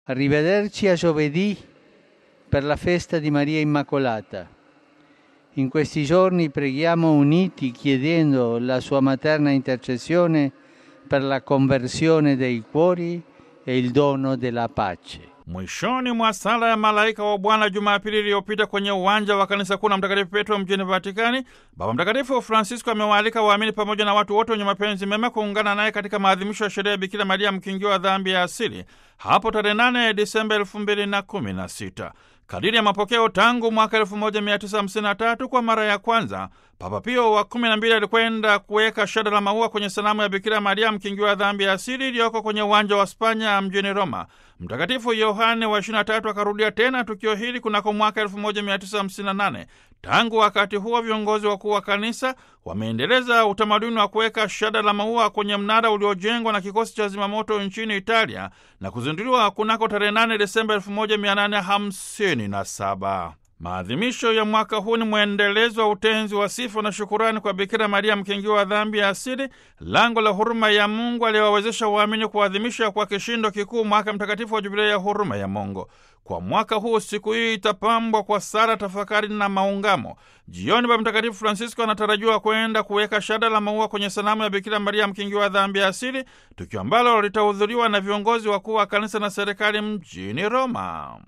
Arrivederci a giovedì per la festa di Maria Immacolata. In questi giorni preghiamo uniti chiedendo la sua materna intercessione per la conversione dei cuori e il dono della pace. Mwishoni mwa sala ya malaika wa Bwana Jumapili iliyopita kwenye uwanja wa kanisa kuu la Mtakatifu Petro mjini Vatikani, Baba Mtakatifu Francisco amewaalika waamini pamoja na watu wote wenye mapenzi mema kuungana naye katika maadhimisho ya sherehe ya Bikira Maria mkingiwa wa dhambi ya asili hapo tarehe 8 Disemba 2016. Kadiri ya mapokeo tangu mwaka 1953 kwa mara ya kwanza Papa Pio wa 12 alikwenda kuweka shada la maua kwenye sanamu ya Bikira Maria mkingiwa wa dhambi ya asili iliyoko kwenye uwanja wa Spanya mjini Roma. Mtakatifu Yohane wa 23 akarudia tena tukio hili kunako mwaka 1958. Tangu wakati huo viongozi wakuu wa kanisa wameendeleza utamaduni wa kuweka shada la maua kwenye mnara uliojengwa na kikosi cha zimamoto nchini Italia na kuzinduliwa kunako tarehe 8 Desemba 1857. Maadhimisho ya mwaka huu ni mwendelezo wa utenzi wa sifa na shukurani kwa Bikira Maria mkingiwa wa dhambi ya asili, lango la huruma ya Mungu aliyowawezesha waamini kuadhimisha kwa kishindo kikuu mwaka mtakatifu wa Jubilei ya huruma ya Mungu. Kwa mwaka huu siku hii itapambwa kwa sala, tafakari na maungamo. Jioni Baba Mtakatifu Francisco anatarajiwa kwenda kuweka shada la maua kwenye sanamu ya Bikira Maria mkingiwa wa dhambi ya asili, tukio ambalo litahudhuriwa na viongozi wakuu wa kanisa na serikali mjini Roma.